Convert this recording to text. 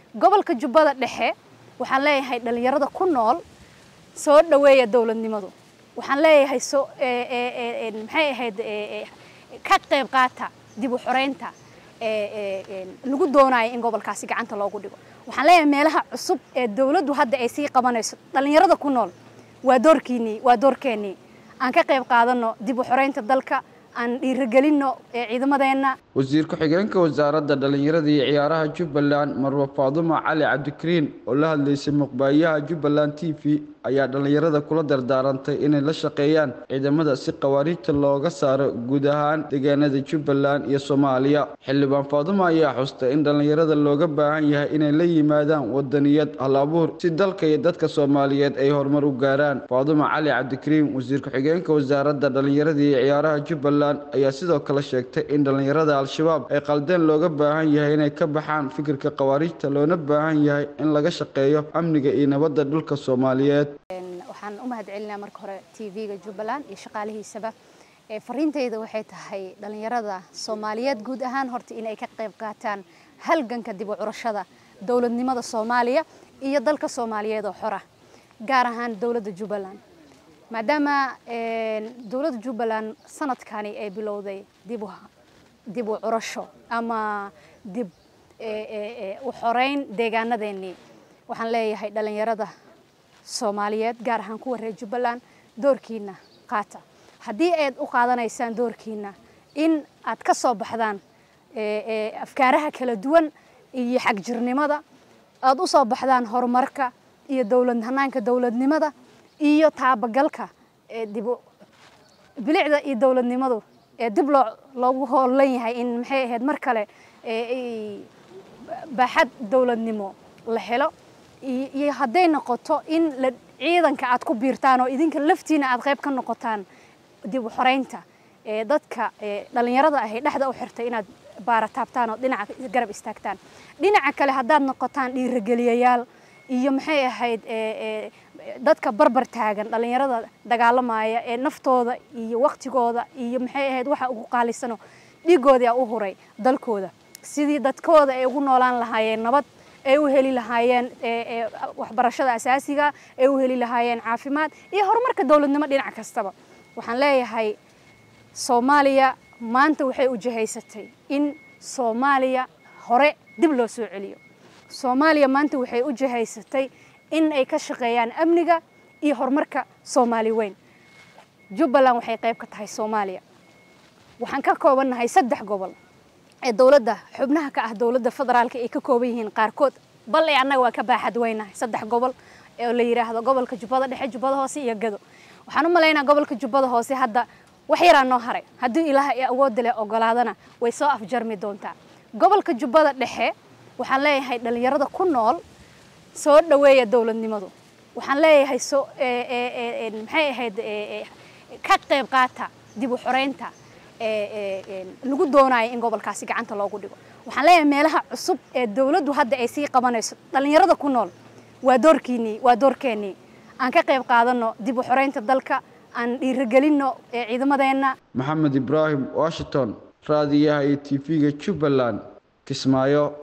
gobolka jubbada dhexe waxaan leeyahay dhalinyarada ku nool soo dhaweeya dowladnimadu waxaan leeyahay so maxay ahayd ka qayb qaata dib u xoreynta lagu doonayo in gobolkaasi gacanta loogu dhigo waxaan leeyahay meelaha cusub ee dowladdu hadda ay sii qabanayso dhalinyarada ku nool waa doorkiinii waa doorkeennii aan ka qayb qaadano dib u xoreynta dalka aan dhiirigelinno ciidamadeenna wasiir ku-xigeenka wasaaradda dhallinyarada iyo ciyaaraha jubbaland marwe faadumo cali cabdikariin oo la hadlaysay muqbaayaha jubbaland t v ayaa dhallinyarada kula dardaarantay inay la shaqeeyaan ciidamada si khawaariijta looga saaro guud ahaan deegaanada jubbaland iyo soomaaliya xildhibaan faadumo ayaa xustay in dhallinyarada looga baahan yahay inay la yimaadaan wadaniyad hal abuur si dalka iyo dadka soomaaliyeed ay horumar u gaaraan faadumo cali cabdikariin wasiir ku-xigeenka wasaaradda dhallinyarada iyo ciyaaraha jubbaland ayaa sidoo kale sheegtay in dhallinyarada al-shabaab ay qaldeen looga baahan yahay inay ka baxaan fikirka khawaariijta loona baahan yahay in laga shaqeeyo amniga iyo nabadda dhulka soomaaliyeed waxaan u mahad celinaa marka hore t v-ga jubbaland iyo shaqaalihiisaba fariintayda waxay tahay dhalinyarada soomaaliyeed guud ahaan horta inay ka qayb qaataan halganka dib u curashada dowladnimada soomaaliya iyo dalka soomaaliyeed oo xora gaar ahaan dowladda jubbaland maadaama dowladda jubbaland sanadkani ay bilowday dib dib u curasho ama dib u xoreyn deegaanadeennii waxaan leeyahay dhalinyarada soomaaliyeed gaar ahaan kuwa reer jubbaland doorkiina qaata haddii aad u qaadanaysaan doorkiina in aad ka soo baxdaan afkaaraha kala duwan iyo xagjirnimada aad u soo baxdaan horumarka iyo dowlad hanaanka dowladnimada iyo taabagalka dib bilicda iyo dowladnimadu ee dib loo loogu hoolan yahay in maxay ahayd mar kale baaxad dowladnimo la helo iyo hadday noqoto in la ciidanka aad ku biirtaan oo idinka laftiina aad qayb ka noqotaan dib u xoreynta dadka dhalinyarada ahay dhexda u xirtay inaad baarataabtaan oo dhinaca garab istaagtaan dhinaca kale haddaad noqotaan dhiirigeliyayaal iyo maxay ahayd dadka barbar taagan dhalinyarada dagaalamaya ee naftooda iyo waktigooda iyo maxay ahayd waxa ugu qaalisano dhiigoodii u huray dalkooda sidii dadkooda ay ugu noolaan lahaayeen nabad ay u heli lahaayeen waxbarashada asaasiga ay u heli lahaayeen caafimaad iyo horumarka dowladnimo dhinac kastaba waxaan leeyahay soomaaliya maanta waxay u jihaysatay in soomaaliya hore dib loo soo celiyo soomaaliya maanta waxay u jihaysatay in ay ka shaqeeyaan amniga iyo horumarka soomaali weyn jubbaland waxay qayb ka tahay soomaaliya waxaan ka koobannahay saddex gobol ee dowladda xubnaha ka ah dowladda federaalka ay ka kooban yihiin qaarkood bal ee annaga waa ka baaxad weynahay saddex gobol oo la yidhaahdo gobolka jubbada dhexe jubbada hoose iyo gado waxaan u malaynaa gobolka jubbada hoose hadda wax yaraa noo haray haddii ilaah ee awoodda leh ogolaadana way soo afjarmi doontaa gobolka jubbada dhexe waxaan leeyahay dhalinyarada ku nool soo dhaweeya dowladnimadu waxaan leeyahay so maxay ahayd ka qayb qaata dib u xoreynta lagu doonayo in gobolkaasi gacanta loogu dhigo waxaan leeyahay meelaha cusub ee dowladdu hadda ay sii qabanayso dhalinyarada ku nool waa doorkiinii waa doorkeennii aan ka qayb qaadano dib u xoreynta dalka aan dhiirigelinno ciidamadeenna maxamed ibraahim washington raadiyaha iyo t v-ga jubbaland kismaayo